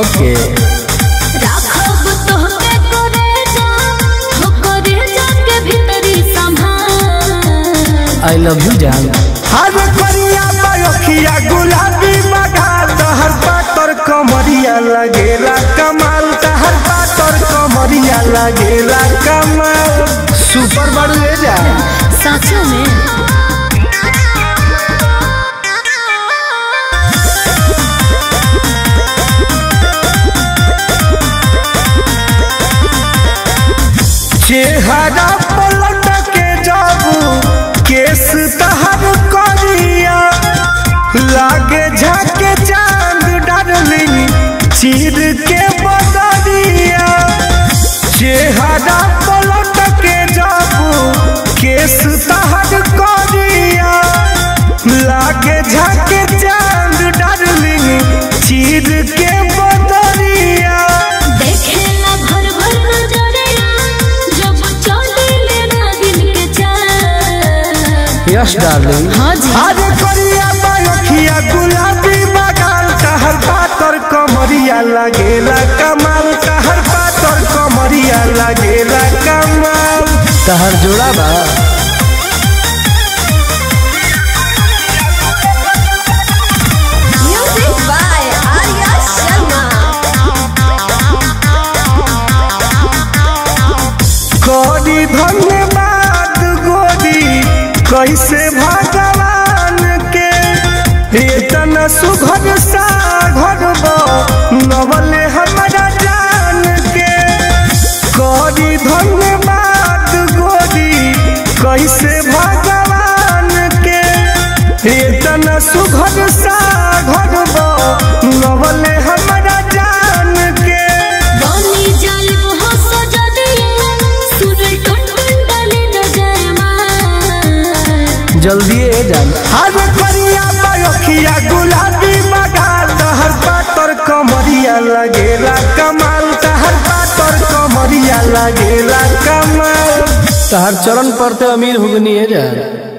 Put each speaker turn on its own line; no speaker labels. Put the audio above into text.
ओके
राखब तोहके करे जा हो करे जाके भीतरी संभाल
आई लव यू जान
हर करिया बयखिया गुलाबी बघाल तहर पातर कमरिया लगेला कमाल तहर पातर कमरिया लगेला कमाल
सुपर बाड़ू ए जान
सच में
चेहरा पलट के जाबू केस तहर करिया लागे झाके चांद डार्लिंग चीर के बदरिया चेहरा पलट के जाबू केस तहर करिया लागे झाके चांद डार्लिंग चीर के बदरिया
देखेला भर भर नजरिया जब चले नागिन के चाल
यस डार्लिंग
हाँ जी
अरे करिया बयखिया गुलाबी बगाल कहर पातर कमरिया लगेला कमाल कहर पातर कमरिया लगेला कमाल
तहर जोड़ा बा
म्यूजिक बाय आर्या शर्मा
करी धन्यवाद गोरी कैसे भगवान के इतना सुघर सा घर नवले हमारा जान के करी धन्यवाद गोरी कैसे भगवान के इतना सुघर सा घर नवले हमारा जान के
बनी जालिम हो सजदिए सुर टुन टुन डाले न जाए मार
जल्दी ए जान
हर करिया बयखिया गुलाबी बगाल तहर पातर कमरिया लगेला कमाल तहर पातर कमरिया लगेला कमाल
तहर चरण पर ते अमीर हुगनी ए जान